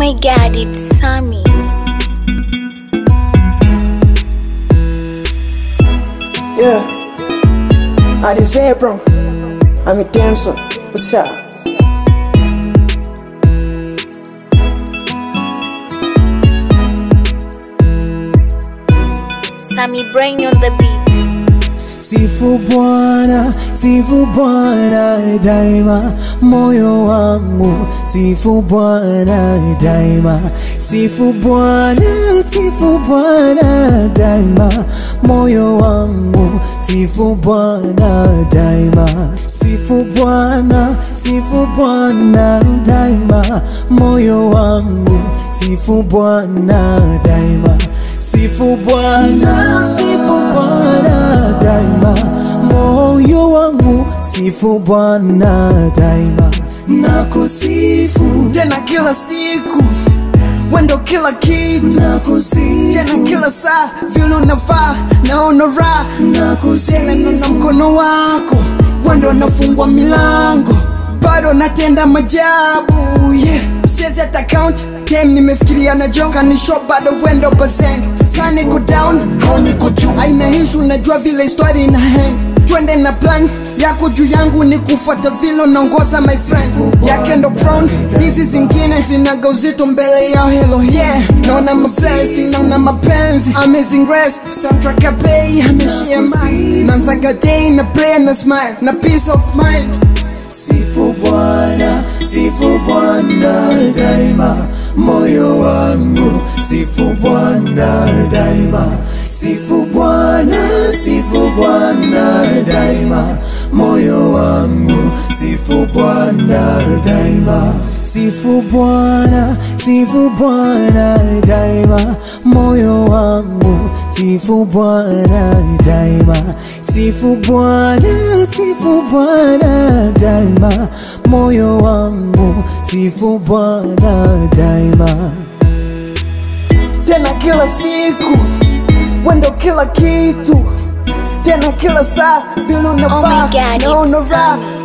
my god, it's Sammy. Yeah. I deserve bro. I'm a dancer. What's up? Sammy Brain on the beat. Sifu Bwana, sifu Bwana daima, moyo wangu sifu Bwana daima, sifu Bwana, sifu Bwana daima, moyo wangu sifu Bwana daima, sifu Bwana, sifu Bwana daima, moyo wangu sifu Bwana daima, sifu Bwana, sifu Bwana daima, moyo wangu sifu Bwana daima, nakusifu Tena kila siku wendo kila kitu tena nakusifu kila saa vile unafaa naona raha tena nakusifu naona mkono wako wendo nafungwa milango bado natenda majabu yeah. siezi hata count time nimefikiria na jo kanisho bado wendo bazeng kaniko down au niko juu aina hishu najua vile histori ina hang twende na plan yako juu yangu ni kufuata vile unaongoza my friend yake ndo crown hizi zingine zinaga uzito mbele yao helo yeah naona mapenzi naona mapenzi amazing grace soundtrack ya bei ameshia mine nanzaga day na prayer na smile na peace of mind Sifu Bwana, sifu Bwana daima, moyo wangu sifu Bwana daima, sifu Bwana, sifu Bwana daima, moyo wangu sifu Bwana daima, sifu Bwana, sifu Bwana daima, moyo wangu sifu Bwana daima, sifu Bwana, sifu Bwana daima, moyo wangu sifu Bwana daima. tena kila siku wendo kila kitu tena kila saa vile Oh my unafaa God, naona it's raha Sammy.